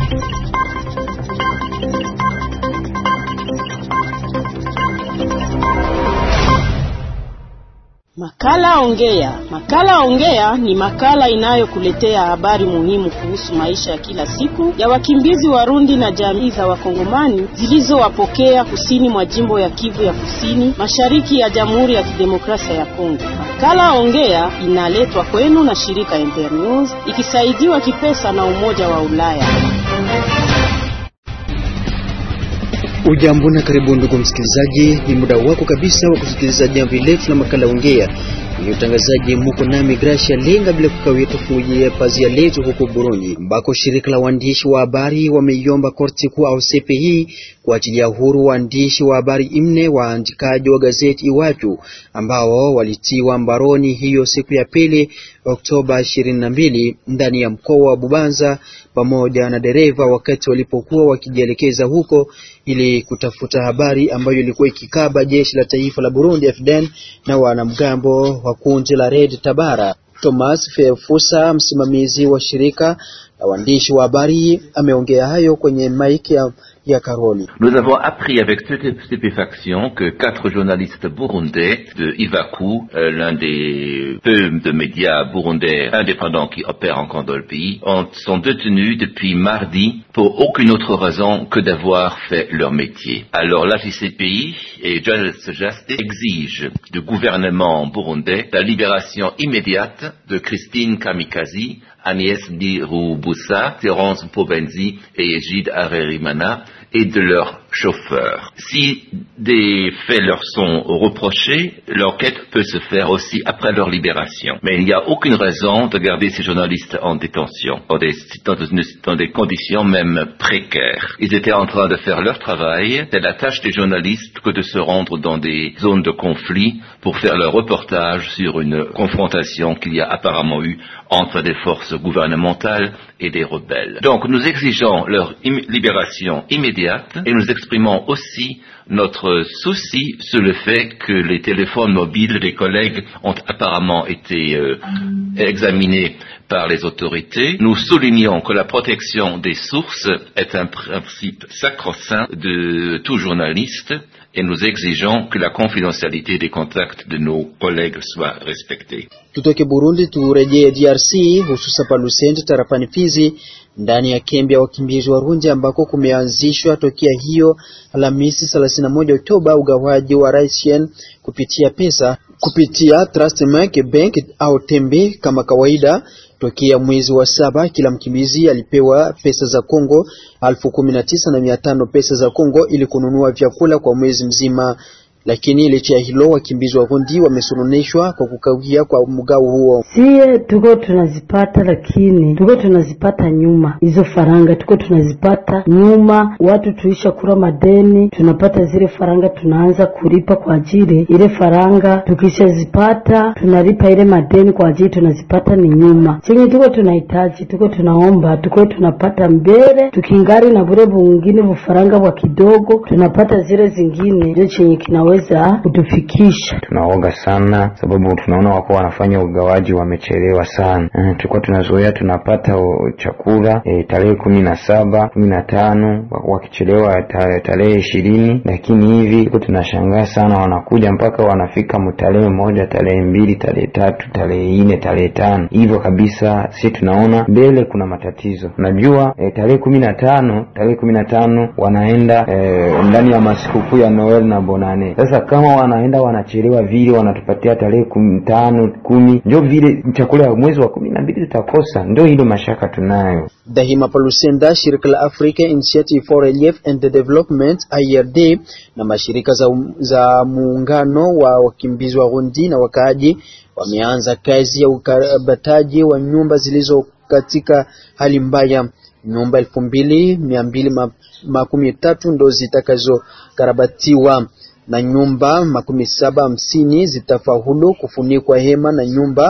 Makala Ongea. Makala Ongea ni makala inayokuletea habari muhimu kuhusu maisha ya kila siku ya wakimbizi Warundi na jamii za Wakongomani zilizowapokea kusini mwa jimbo ya Kivu ya Kusini, mashariki ya Jamhuri ya Kidemokrasia ya Kongo. Makala Ongea inaletwa kwenu na shirika Internews ikisaidiwa kipesa na Umoja wa Ulaya. Ujambo na karibu ndugu msikilizaji, ni muda wako kabisa wa kusikiliza jambo lefu la makala ongea ni utangazaji muko nami Gracia Lenga, bila kukawia tufujie pazia letu huko Burundi, ambako shirika la waandishi wa habari wameiomba korti kuu au CPI kuachilia huru waandishi wa habari nne waandikaji wa gazeti Iwachu ambao walitiwa mbaroni hiyo siku ya pili Oktoba 22 ndani ya mkoa wa Bubanza pamoja na dereva wakati walipokuwa wakijielekeza huko ili kutafuta habari ambayo ilikuwa ikikaba jeshi la taifa la Burundi FDN na wanamgambo wa kundi la Red Tabara. Thomas Fefusa, msimamizi wa shirika la waandishi wa habari, ameongea hayo kwenye maiki ya ya Karoli. Nous avons appris avec stupéfaction que quatre journalistes burundais de Ivaku, euh, l'un des peu de médias burundais indépendants qui opèrent encore dans le pays, ont, sont détenus depuis mardi pour aucune autre raison que d'avoir fait leur métier. Alors la JCPI et Journalist Justice exigent du gouvernement burundais la libération immédiate de Christine Kamikazi, Agnès Ndirubusa, Terence Pobenzi et Egide Arerimana et de leurs chauffeurs. Si des faits leur sont reprochés, l'enquête peut se faire aussi après leur libération. Mais il n'y a aucune raison de garder ces journalistes en détention, dans des, dans des conditions même précaires. Ils étaient en train de faire leur travail. C'est la tâche des journalistes que de se rendre dans des zones de conflit pour faire leur reportage sur une confrontation qu'il y a apparemment eu entre des forces gouvernementales et des rebelles. Donc nous exigeons leur libération immédiate et nous exprimons aussi notre souci sur le fait que les téléphones mobiles des collègues ont apparemment été euh, examinés par les autorités. Nous soulignons que la protection des sources est un principe sacro-saint de tout journaliste et nous exigeons que la confidentialité des contacts de nos collègues soit respectée. Tutoke Burundi turejee DRC, hususa pa Lusende tarafani Fizi, ndani ya kambi ya wakimbizi Warundi ambako kumeanzishwa tokea hiyo Alhamisi 31 Oktoba ugawaji wa raisien kupitia pesa kupitia Trustmark Bank au Tembe kama kawaida. Tokea mwezi wa saba kila mkimbizi alipewa pesa za Kongo elfu kumi na tisa na mia tano pesa za Kongo ili kununua vyakula kwa mwezi mzima. Lakini licha ya hilo wakimbizi Warundi wamesononeshwa kwa kukawia kwa mgao huo. Sie tuko tunazipata, lakini tuko tunazipata nyuma. Hizo faranga tuko tunazipata nyuma, watu tuisha kura madeni, tunapata zile faranga, tunaanza kulipa kwa ajili ile faranga. Tukishazipata tunalipa ile madeni kwa ajili tunazipata ni nyuma. Chenye tuko tunahitaji, tuko tunaomba, tuko tunapata mbele, tukingari na bure bungine bufaranga bwa kidogo, tunapata zile zingine, ndio chenye kinawe kutufikisha. Tunaoga sana sababu tunaona wako wanafanya ugawaji wamechelewa sana. Uh, tulikuwa tunazoea tunapata o, chakula e, tarehe kumi na saba kumi na tano wakichelewa tarehe ishirini, lakini hivi tuko tunashangaa sana, wanakuja mpaka wanafika tarehe moja, tarehe mbili, tarehe tatu, tarehe nne, tarehe tano hivyo kabisa. Si tunaona mbele kuna matatizo. Unajua e, tarehe kumi na tano tarehe kumi na tano wanaenda e, ndani ya masikukuu ya Noel na Bonane sasa kama wanaenda wanachelewa vile, wanatupatia tarehe kumi tano kumi, ndio vile chakula ya mwezi wa kumi na mbili tutakosa. Ndio ile mashaka tunayo. Dahima Palusenda, shirika la Africa Initiative for Relief and Development IRD, na mashirika za, za muungano wa wakimbizi wa Burundi na wakaaji wameanza kazi ya ukarabataji wa nyumba zilizo katika hali mbaya. Nyumba elfu mbili mia mbili makumi tatu ndo zitakazokarabatiwa na nyumba makumi saba hamsini zitafaulu kufunikwa hema na nyumba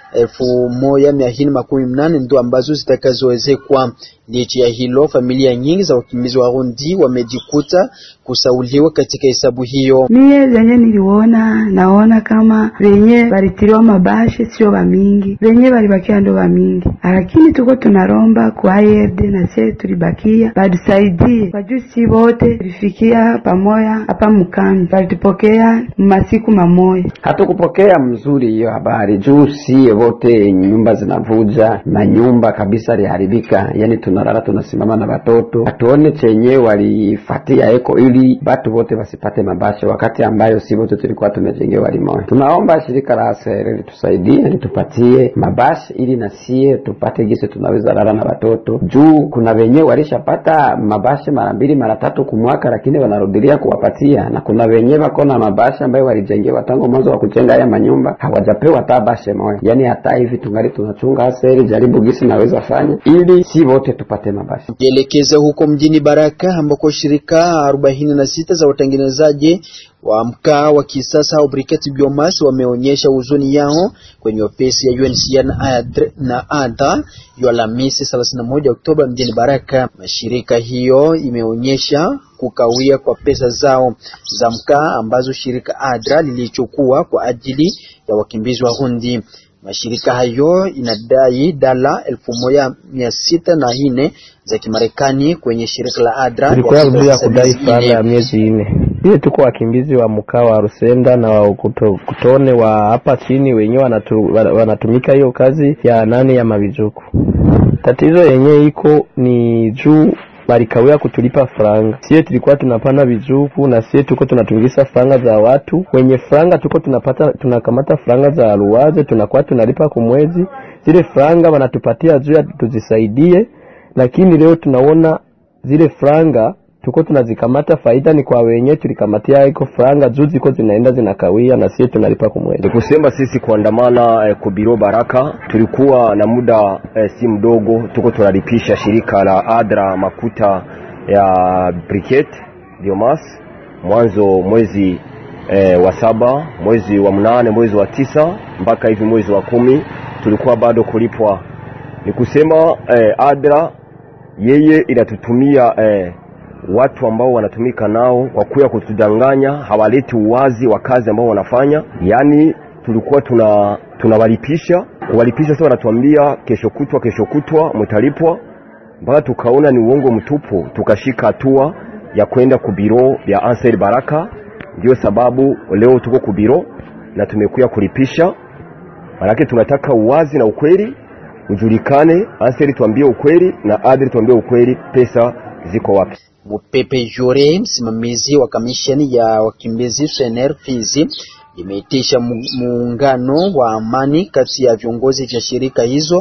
elfu moja mia nne makumi mnane ndo ambazo zitakazowezekwa. Licha ya hilo, familia nyingi za wakimbizi wa Rundi wamejikuta kusauliwa katika hesabu hiyo. Mie venye niliona naona kama venye valitiliwa mabashe sio vamingi, venye valibakia ndo vamingi, lakini tuko tunaromba kwa ARD na sie tulibakia batusaidie kwa juu si wote tulifikia pamoya hapa mkambi, valitupokea masiku mamoya. Hatukupokea mzuri hiyo habari juu sie wote nyumba zinavuja, manyumba kabisa liharibika, yani tunalala tunasimama na watoto, hatuone chenye walifatia eko ili batu wote wasipate mabasha, wakati ambayo si wote tulikuwa tumejengewa limoya. Tunaomba shirika la ASR litusaidie litupatie mabasha ili na sie tupate gisi tunaweza lala na watoto, juu kuna wenyewe walishapata mabasha mara mbili mara tatu kumwaka, lakini wanarudilia kuwapatia, na kuna wenyewe wako na mabasha ambayo walijengewa tangu mwanzo wa kujenga haya manyumba hawajapewa hata bashe moja. Yani hata hivi tungali tunachunga ASR, jaribu gisi naweza fanya ili si wote tupate mabasha. Jielekeza huko mjini Baraka ambako shirika arobaini na sita za watengenezaji wa mkaa wa kisasa au briquette biomass wameonyesha huzuni yao kwenye ofisi ya UNHCR na ADR na ADA ya Alhamisi 31 Oktoba mjini Baraka. Mashirika hiyo imeonyesha kukawia kwa pesa zao za mkaa ambazo shirika ADRA lilichukua kwa ajili ya wakimbizi wa Rundi. Mashirika hayo inadai dola elfu moja mia sita na nne za Kimarekani kwenye shirika la ADRA tulikuwa rudia kudai fedha ya miezi nne. Hiyo tuko wakimbizi wa mkaa wa Rusenda na wa kuto, kutone wa hapa chini wenyewe wanatu, wanatumika hiyo kazi ya nane ya mavijuku. Tatizo yenyewe iko ni juu balikawia kutulipa franga. Sie tulikuwa tunapana vizuku na sie tuko tunatumikisha franga za watu wenye franga, tuko tunapata tunakamata franga za ruwaze, tunakuwa tunalipa kumwezi. Zile franga wanatupatia juu ya tuzisaidie, lakini leo tunaona zile franga tuko tunazikamata, faida ni kwa wenye tulikamatia iko franga juu ziko zinaenda zinakawia, na sie tunalipa kumwezi. Ni kusema sisi kuandamana eh, kubiro Baraka tulikuwa na muda eh, si mdogo, tuko tunalipisha shirika la ADRA makuta ya briquette biomass mwanzo mwezi eh, wa saba, mwezi wa mnane, mwezi wa tisa mpaka hivi mwezi wa kumi tulikuwa bado kulipwa. Ni kusema eh, ADRA yeye inatutumia eh, watu ambao wanatumika nao kwa kuya kutudanganya, hawaleti uwazi wa kazi ambao wanafanya. Yaani tulikuwa tuna tunawalipisha kuwalipisha, sasa wanatuambia kesho kutwa, kesho kutwa mtalipwa, mpaka tukaona ni uongo mtupu, tukashika hatua ya kwenda kubiro ya Ansel Baraka. Ndio sababu leo tuko kubiro na tumekuya kulipisha, manake tunataka uwazi na ukweli ujulikane. Ansel tuambie ukweli na Adri tuambie ukweli, pesa ziko wapi? Mupepe Jore, msimamizi wa kamisheni ya wakimbizi SNR Fizi, imeitisha muungano wa amani kati ya viongozi vya shirika hizo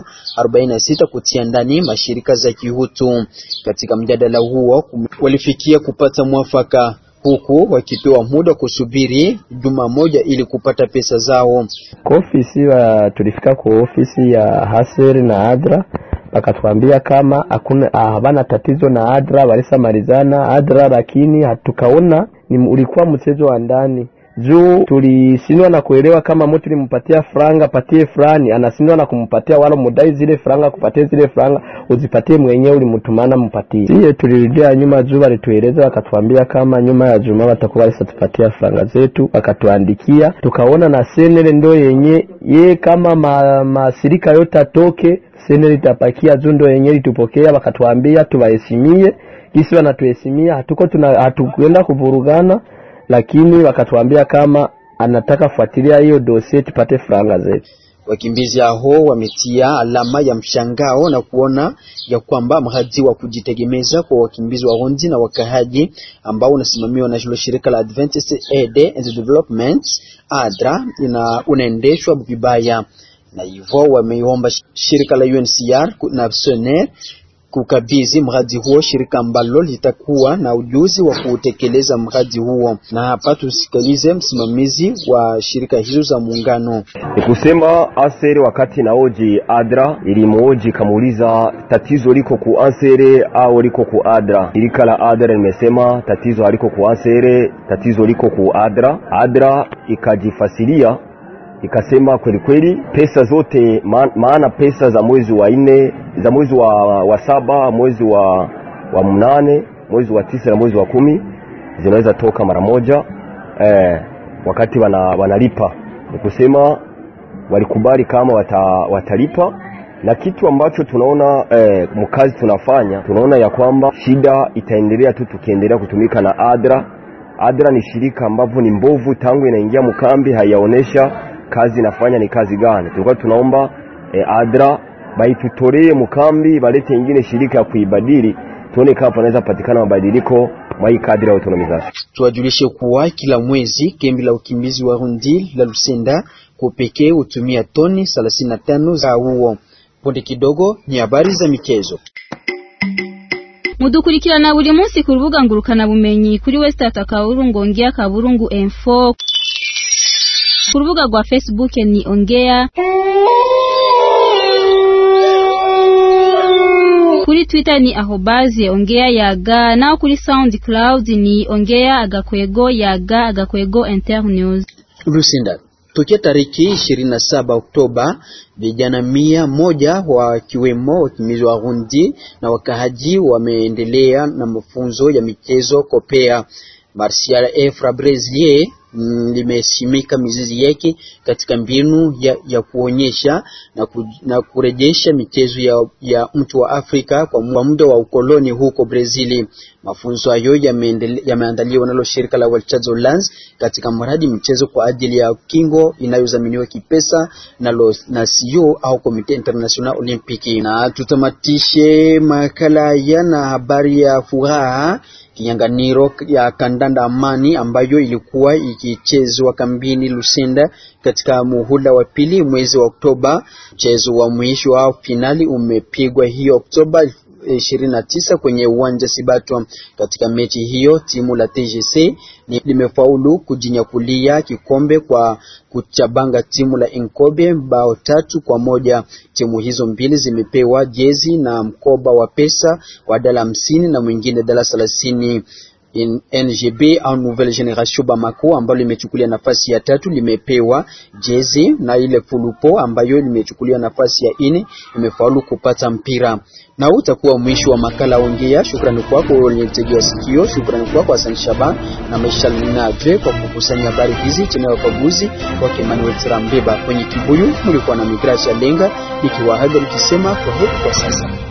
46 kutia ndani mashirika za kihutu. Katika mjadala huo walifikia kupata mwafaka huku wakipewa muda kusubiri juma moja ili kupata pesa zao. Kwa ofisi wa, tulifika kwa ofisi ya Haseri na Adra wakatuambia kama hakuna havana tatizo na Adra, walisamalizana Adra, lakini hatukaona ni ulikuwa mchezo wa ndani juu tulisindwa na kuelewa kama mtu limpatia franga patie fulani, anasindwa na kumpatia wala mudai zile franga kupatie zile franga uzipatie mwenyewe ulimtumana mpatie. Siye tulirudia nyuma juu walitueleza wakatuambia kama nyuma ya juma watakuwa walisatupatia franga zetu, wakatuandikia tukaona na senele ndo yenye ye kama ma, masirika yote atoke senele itapakia juu ndo yenye litupokea, wakatuambia tuwahesimie kisi wanatuhesimia, hatuko tuna hatukwenda kuvurugana lakini wakatuambia kama anataka fuatilia hiyo dosie tupate franga zetu. Wakimbizi hao wametia alama ya mshangao na kuona ya kwamba mradi wa kujitegemeza kwa wakimbizi wa Rundi na wakahaji ambao unasimamiwa na shirika la Adventist Aid and Development ADRA ina unaendeshwa vibaya, na hivyo wameomba shirika la UNHCR na SNR kukabidhi mradi huo shirika ambalo litakuwa na ujuzi wa kutekeleza mradi huo. Na hapa tusikilize msimamizi wa shirika hizo za muungano. Ni kusema Ansere wakati naoji Adra ilimuoji kamuuliza tatizo liko ku Ansere au liko ku Adra. Shirika la Adra limesema tatizo haliko ku Ansere, tatizo liko ku Adra. Adra ikajifasilia ikasema kweli kweli pesa zote ma, maana pesa za mwezi wa nne za mwezi wa, wa saba mwezi wa, wa mnane mwezi wa tisa na mwezi wa kumi zinaweza toka mara moja eh, wakati wana, wanalipa ni kusema walikubali kama wata, watalipa na kitu ambacho tunaona eh, mkazi tunafanya tunaona ya kwamba shida itaendelea tu tukiendelea kutumika na adra adra ni shirika ambavyo ni mbovu tangu inaingia mkambi haiyaonesha kazi inafanya ni kazi gani tulikuwa tunaomba eh, adra baitutolee mkambi balete ingine shirika ya kuibadili tuone kama panaweza patikana mabadiliko mwa hii kadri ya autonomization Tuwajulishe kuwa kila mwezi kambi la ukimbizi wa Rundi la Lusenda kwa pekee hutumia toni 35 za huo. Punde kidogo ni habari za michezo. mudukurikirana buri munsi ku rubuga ngurukana bumenyi kuri Westart Kaburungu ongea Kaburungu info ku rubuga rwa Facebook ni ongea kuri Twitter ni ahobazi ongea yaga nao kuri SoundCloud ni ongea agakwego yaga agakwego internews Lusenda tokea tariki 27 Oktoba, vijana mia moja wakiwemo wakimbizi wa Rundi na wakahaji wameendelea na mafunzo ya michezo kopea. Martial Efra Brasier mm, limesimika mizizi yake katika mbinu ya, ya kuonyesha na, ku, na kurejesha michezo ya, ya mtu wa Afrika kwa mu- kwa muda wa ukoloni huko Brazili. Mafunzo hayo yameendele- yameandaliwa nalo shirika la Walchazo Lands katika mradi mchezo kwa ajili ya kingo inayodhaminiwa kipesa nalo na CEO au Komite International Olympique. Na tutamatishe makala yana habari ya furaha kinyang'anyiro ya kandanda Amani ambayo ilikuwa ikichezwa kambini Lusenda katika muhula wa pili mwezi wa Oktoba. Mchezo wa mwisho wa finali umepigwa hiyo Oktoba 29 kwenye uwanja Sibatwa. Katika mechi hiyo timu la TGC ni limefaulu kujinyakulia kikombe kwa kuchabanga timu la Inkobe bao tatu kwa moja. Timu hizo mbili zimepewa jezi na mkoba wa pesa wa dala hamsini na mwingine dala thelathini. In NGB au Nouvelle Generation Bamako ambalo limechukulia nafasi ya tatu limepewa jezi na ile Fulupo ambayo limechukulia nafasi ya ine imefaulu kupata mpira. Na huu utakuwa mwisho wa makala ongea. Shukrani kwako wewe ulinitegea sikio. Shukrani kwako Hassan Shaban na Maisha Linadre kwa kukusanya habari hizi chini ya ukaguzi wake Emmanuel Trambeba. Kwenye kibuyu mlikuwa na Migrasia Lenga nikiwaaga nikisema kwa heri kwa sasa.